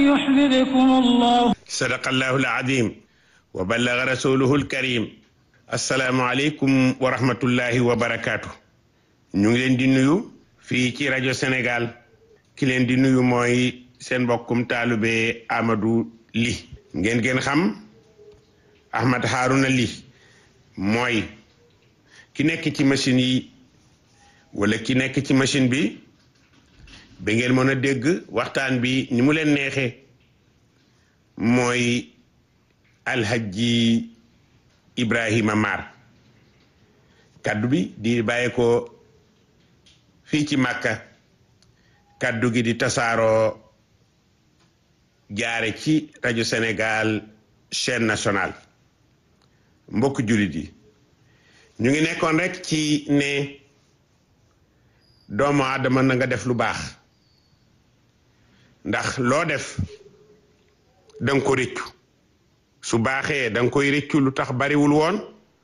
يحببكم الله sadaqallahu al-azim wa ballaga rasuluhu al-karim assalaamu aleykum wa rahmatullahi wa barakaatu ñu ngi leen di nuyu fii ci rajo Sénégal ki leen di nuyu mooy seen mbokkum taalube Amadou Ly ngeen ngeen xam Ahmad Harouna Ly mooy ki nekk ci machine yi wala ki nekk ci machine bi ba ngeen mën a dégg waxtaan bi ni mu leen neexee mooy alhaji Ibrahima Mar kaddu bi di bàyyi ko fii ci Màkka kaddu gi di tasaaroo jaare ci rajo Sénégal chaîne nationale mbokk jullit yi ñu ngi nekkoon rek ci ne doomu aadama na nga def lu baax ndax loo def danga ko rëccu su baaxee danga koy rëccu lu tax bariwul woon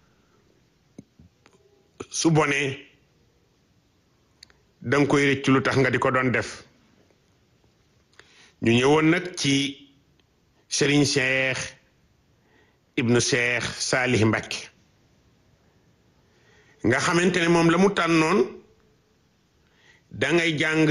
su bonee danga koy rëccu lu tax nga di ko doon def ñu ñëwoon nag ci Serigne Cheikh ibnu Cheikh Salih Mbacké nga xamante ne moom la mu tànnoon dangay jàng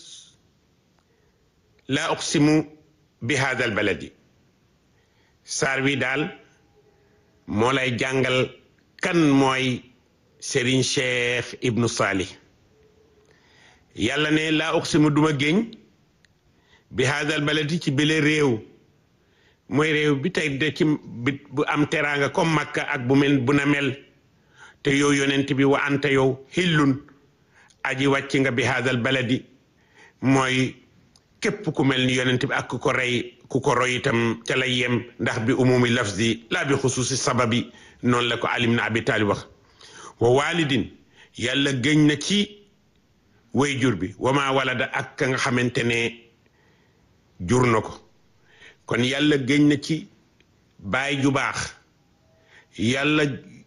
la uqsimu bi hadal baladi saar wi daal moo lay jàngal kan mooy Serigne Cheikh ibnu Salih yàlla ne laa uqsimu duma géñ bi hadal baladi ci bile réew mooy réew bi tey de ci bu am teraanga comme Makka ak bu mel bu na mel te yow yonent bi wa anta yow xillun aji wàcc nga bi hadal baladi mooy képp ku mel ni yonent bi ak ku ko rey ku ko roy itam ca lay yem ndax bi umumi lafzi laa bi xusuusi sababi noonu la ko alim na abi taalib wax wa walidin yàlla gëñ na ci way jur bi wama walada ak ka nga xamante ne jur na ko kon yàlla gëñ na ci baay ju baax yàlla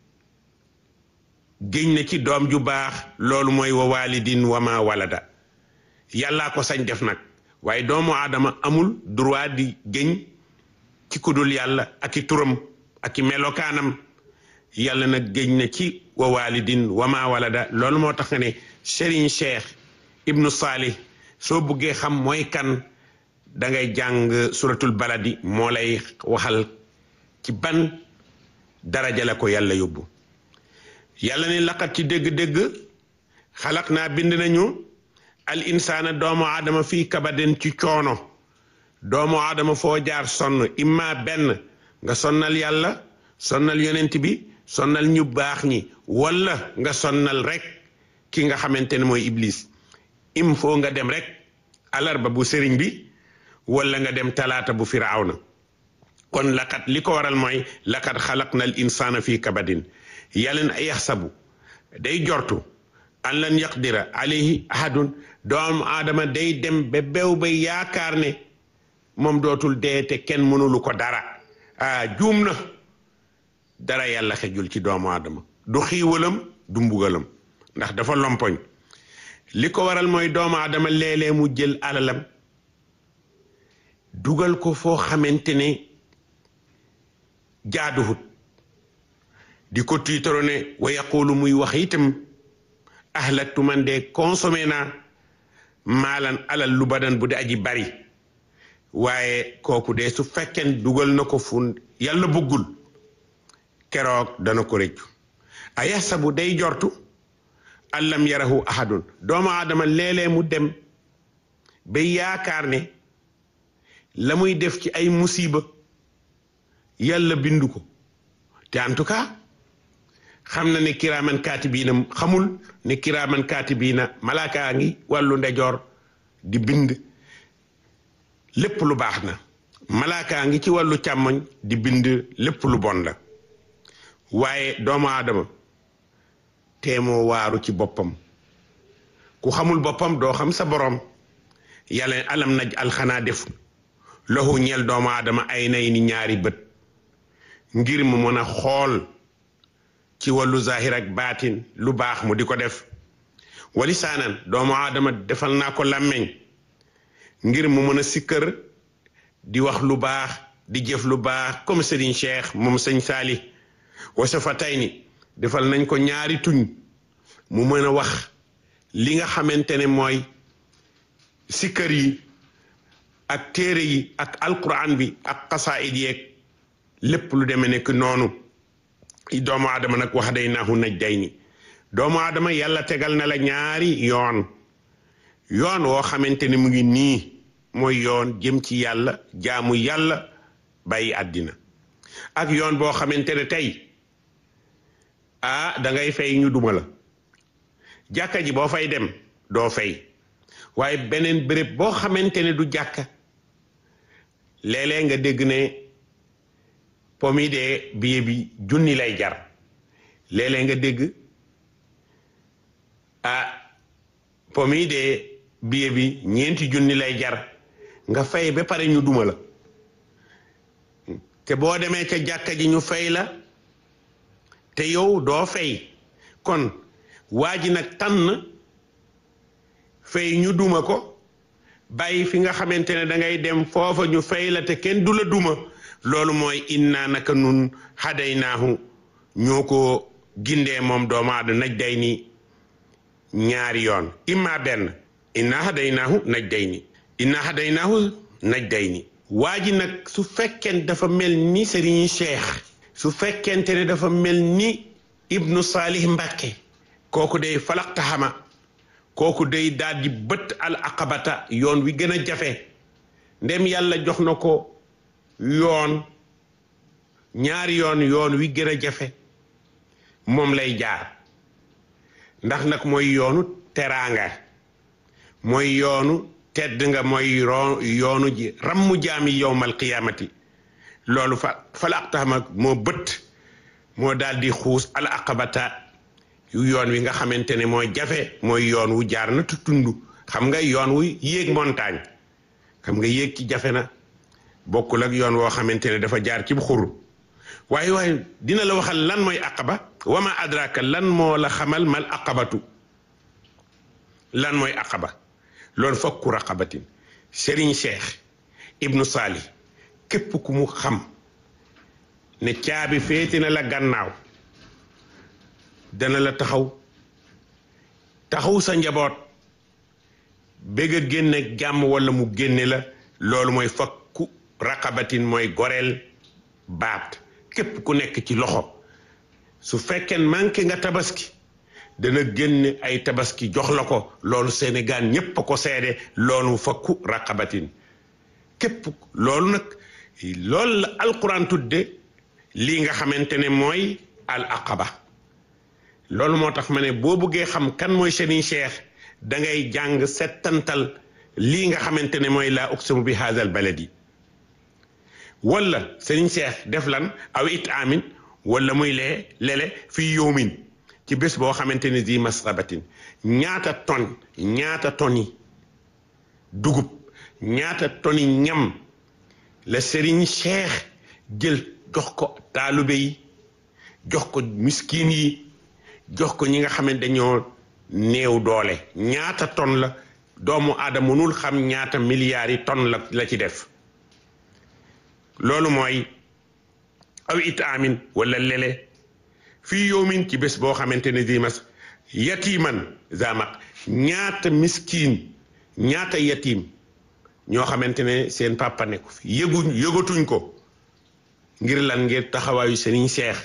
gëñ na ci doom ju baax loolu mooy wa walidin wama walada yàllaa ko sañ def nag waaye doomu aadama amul droit di gëñ ci kudul yàlla ak i turam ak i melokaanam yàlla nag gëñ na ci wa walidin wama walada loolu moo tax nga ne Serigne Cheikh ibnu Salih soo buggee xam mooy kan da ngay jàng suratul baladi moo lay waxal ci ban daraja la ko yàlla yóbbu yàlla ne laqat ci dégg-dégg xalaq naa bind nañu al insaana doomu aadama fii kabadin ci coono doomu aadama foo jaar sonn imma benn nga sonnal yàlla sonnal yonent bi sonnal ñu baax ñi walla nga sonnal rek ki nga xamante ne mooy iblis im foo nga dem rek alarba bu sëriñ bi walla nga dem talaata bu firawna kon laqat li ko waral mooy laqad xalaqna al insaana fii kabadin yàlla na yaxsabu day jortu an lan yaqdira alayhi ahadun doomu aadama day dem ba bew ba yaakaar ne moom dootul dee te kenn mënulu ko dara ah juum na dara yàlla xejul ci doomu aadama du xiiwalam du mbugalam ndax dafa lompoñ li ko waral mooy doomu aadama léeg-léeg mu jël alalam dugal ko foo xamante ne jaaduwut di ko tiitaro ne wa yaqulu muy wax itam ahlaktu man de consommé naa maalan alal lu badan bu di aji bari waaye kooku de su fekkeen dugal na ko fu yàlla bëggul keroog dana ko rëccu a yaxsabu day jortu allam yarahu ahadun doomu aadama léeg-léeg mu dem ba yaakaar ne la muy def ci ay musiba yàlla bindu ko te en tout cas xam na ne kiraaman kaatibiina xamul ne kiraaman kaatibiina malaakaa ngi wàllu ndejoor di bind lépp lu baax na malaakaa ngi ci wàllu càmmoñ di bind lépp lu bon la waaye doomu aadama teemoo waaru ci boppam ku xamul boppam doo xam sa boroom yàlla alam naj alxanaa def loxu ñeel doomu aadama ay nay ni ñaari bët ngir mu mën a xool ci wàllu zahir ak baatin lu baax mu di ko def walisaanan doomu aadama defal naa ko làmmeñ ngir mu mën a sikkër di wax lu baax di jëf lu baax comme Serigne Cheikh moom sëñ Saali wasa fa tey ni defal nañ ko ñaari tuñ mu mën a wax li nga xamante ne mooy sikkër yi ak téere yi ak alquran bi ak xasaayid yeeg lépp lu demee nekk noonu doomu aadama nag wax day naahu naj day ni doomu aadama yàlla tegal na la ñaari yoon yoon woo xamante ne mu ngi nii mooy yoon jëm ci yàlla jaamu yàlla bàyyi àddina ak yoon boo xamante ne tey ah da ngay fay ñu duma la jàkka ji boo fay dem doo fay waaye beneen béréb boo xamante ne du jàkka léeg-léeg nga dégg ne pomi de billet bi junni lay jar léeg-léeg nga dégg ah pomi de billet bi ñeenti junni lay jar nga fay ba pare ñu duma la te boo demee ca jàkka ji ñu fay la te yow doo fay kon waa ji nag tànn fay ñu duma ko bàyyi fi nga xamante ne da ngay dem foofa ñu fay la te kenn du la duma loolu mooy inna naka nun hadaynaahu ñoo ko gindee moom doomu aadama naj day ni ñaari yoon imma benn inna hadaynaahu naj day ni inna hadaynaahu naj day ni waa ji nag su fekkeen dafa mel ni Serigne Cheikh su fekkente ne dafa mel ni Ibnu Salih Mbàkke kooku day falaqta xama kooku day daal di bët al aqabata yoon wi gën a jafe ndem yàlla jox na ko yoon ñaari yoon yoon wi gën a jafe moom lay jaar ndax nag mooy yoonu teraanga mooy yoonu tedd nga mooy yoonu ji rammu jaami yowmal qiyaamati loolu fa falaqtaxama moo bët moo daal di xuus al aqabata yu yoon wi nga xamante ne mooy jafe mooy yoon wu jaar na tund xam nga yoon wu yéeg montagne xam nga yéeg ci jafe na bokkul ak yoon woo xamante ne dafa jaar ci xur waaye waaye dina la waxal lan mooy aqaba wama adraka lan moo la xamal mal aqabatu lan mooy aqaba loolu fakku raqabatin Serigne Cheikh Ibnu Sali képp ku mu xam ne caabi féete na la gannaaw dana la taxaw taxaw sa njaboot bëgg a génne jàmm wala mu génne la loolu mooy fakku raqabatin mooy goreel baat képp ku nekk ci loxo su fekkee manqué nga tabaski dana génne ay tabaski jox la ko loolu Sénégal ñépp a ko seede loolu fakku raqabatin képp loolu nag loolu la alquran tudde lii nga xamante ne mooy al aqaba loolu moo tax ma ne boo bëggee xam kan mooy Serigne Cheikh da ngay jàng settantal lii nga xamante ne mooy laa uqsimu bi haazal baladi wala Serigne Cheikh def lan aw it amin wala muy lee lele fii yowmin ci bés boo xamante ne di masrabatin ñaata ton ñaata toni dugub ñaata toni ñam la Serigne Cheikh jël jox ko taalube yi jox ko miskin yi jox ko ñi nga xam ne dañoo néew doole ñaata ton la doomu aadama mënul xam ñaata milliards yi ton la la ci def loolu mooy aw it amin wala lele fii yowmin ci bés boo xamante ne di mas yatiman zamaq ñaata miskin ñaata yatim ñoo xamante ne seen papa nekku fi yëguñ yëgatuñ ko ngir lan ngir taxawaayu Serigne Cheikh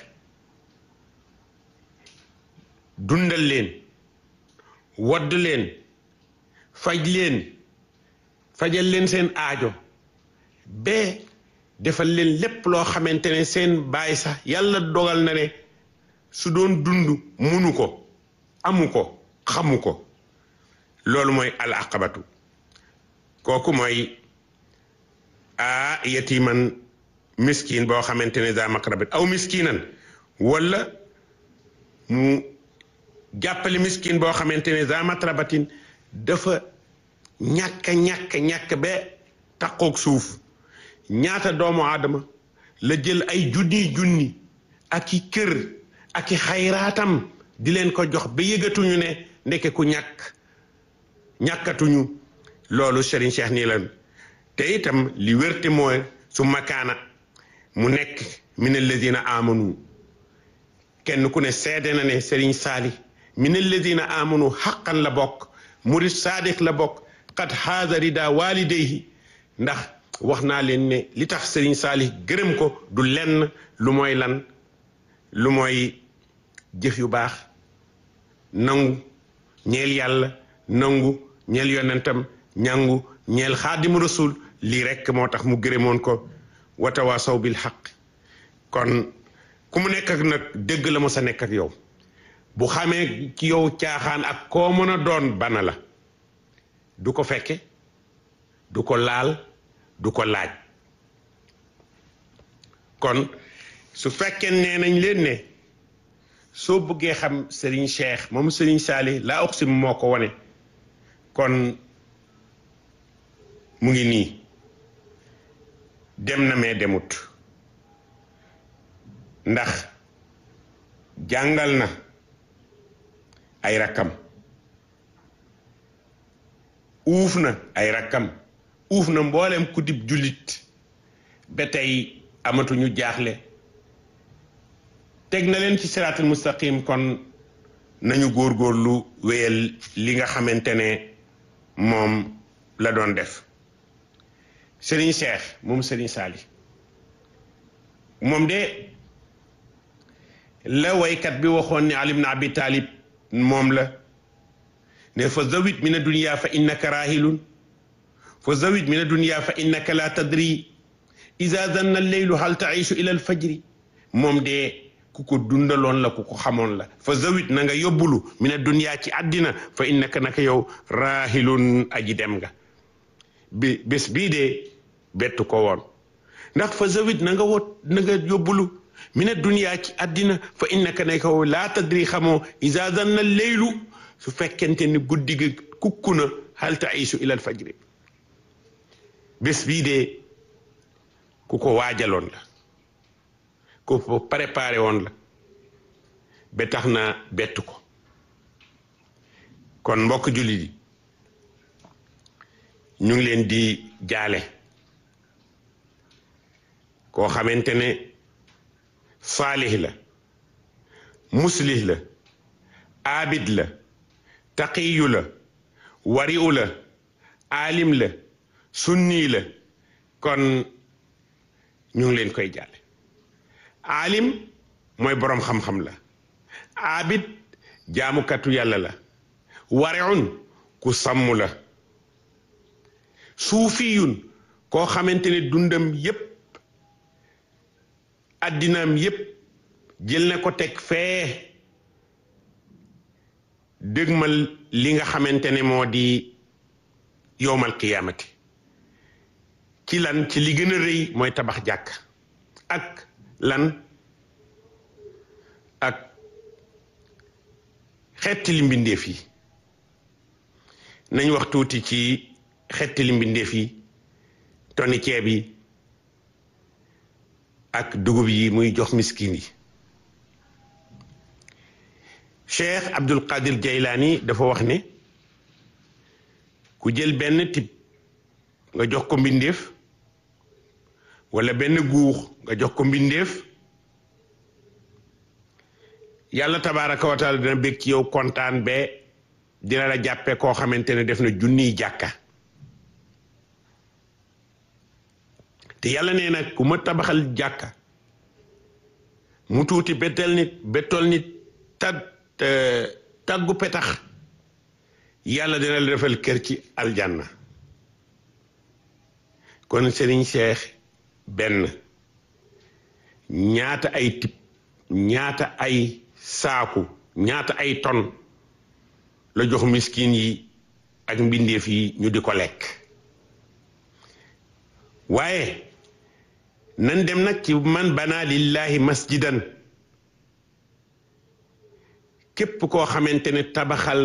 dundal leen wadd leen faj leen fajal leen seen aajo bee defal leen lépp loo xamante ne seen baay sax yàlla dogal na ne su doon dund munu ko amu ko xamu ko loolu mooy al aqabatu kooku mooy a yatiman miskin boo xamante ne za maqrabit aw miskinan wala mu jàppale miskin boo xamante ne za matrabatin dafa ñàkk ñàkk ñàkk ba taqoog suuf ñaata doomu aadama la jël ay junni junni ak i kër ak i xayraatam di leen ko jox ba yëgatuñu ne ndeke ku ñàkk ñàkkatuñu loolu Serigne Cheikh nii lan te itam li wérte mooy su makaana mu nekk min alladina amanu kenn ku ne seede na ne Serigne Saali min alladina amanu xaqan la bokk murid saadiq la bokk qad haada rida walidayhi ndax wax naa leen ne li tax Serigne Saali gërëm ko du lenn lu mooy lan lu mooy jëf yu baax nangu ñeel yàlla nangu ñeel yonentam ñangu ñeel xaadimu rasul lii rekk moo tax mu gërëmoon ko watawaasaw bil xaq kon ku mu nekk ak nag dëgg la mos a nekk ak yow bu xamee ci yow caaxaan ak koo mën a doon bana la du ko fekke du ko laal du ko laaj kon su fekkee nee nañ leen ne soo bëggee xam Serigne Cheikh moom Serigne Saali laa oxsim moo ko wane kon mu ngi nii dem na mais demut ndax jàngal na ay rakkam uuf na ay rakkam uuf na mboolem ku dib jullit ba tey amatuñu jaaxle teg na leen ci siraatul mustaqim kon nañu góorgóorlu wéyal li nga xamante ne moom la doon def Serigne Cheikh moom Serigne Saali moom de la waykat bi waxoon ne Ali ibn Abi Talib moom la ne fa zawit min adunia fa innaka rahilun fa zawit min adunia fa innaka la tadri ida danna alleylu hal taishu ila alfajri moom de ku ko dundaloon la ku ko xamoon la fa zawit na nga yóbbulu min adunia ci àddina fa innaka naka yow rahilun aji dem nga bi bés bii de bettu ko woon ndax fa zawit na nga wot na nga yóbbulu mina duniyaa ci àddina fa innaka ne ko laa tadri xamoo isa danna leylu su fekkente ni guddi gi kukku na hal taisu ila alfajri bés bii de ku ko waajaloon la ku ko préparé woon la ba tax na bettu ko kon mbokk jullit yi ñu ngi leen di jaale koo xamante ne saalih la muslih la aabid la taqiyu la wari'u la aalim la sunni la kon ñu ngi leen koy jàlle aalim mooy boroom xam-xam la aabid jaamukatu yàlla la wari'un ku sàmm la suufiyun koo xamante ne dundam yépp addinaam yépp jël na ko teg fee dëgmal li nga xamante ne moo di yowmal qiyaamati ci lan ci li gën a rëy mooy tabax jàkk ak lan ak xetti li mbindeef yi nañ wax tuuti ci xetti li mbindeef yi toni ceeb yi ak dugub yi muy jox miskin yi cheikh abdul qadir jaylaani dafa wax ne ku jël benn tib nga jox ko mbindeef wala benn guux nga jox ko mbindeef yàlla tabaaraka wa taala dina bég ci yow kontaan be dina la jàppe koo xamante ne def na junniy jàkka te yàlla nee na ku ma tabaxal jàkka mu tuuti bettel nit bettol nit tag taggu petax yàlla dina la defal kër ci aljanna kon Serigne Cheikh benn ñaata ay tib ñaata ay saaku ñaata ay ton la jox miskin yi ak mbindeef yi ñu di ko lekk waaye nan dem nag ci man bana lillahi masjidan képp koo xamante ne tabaxal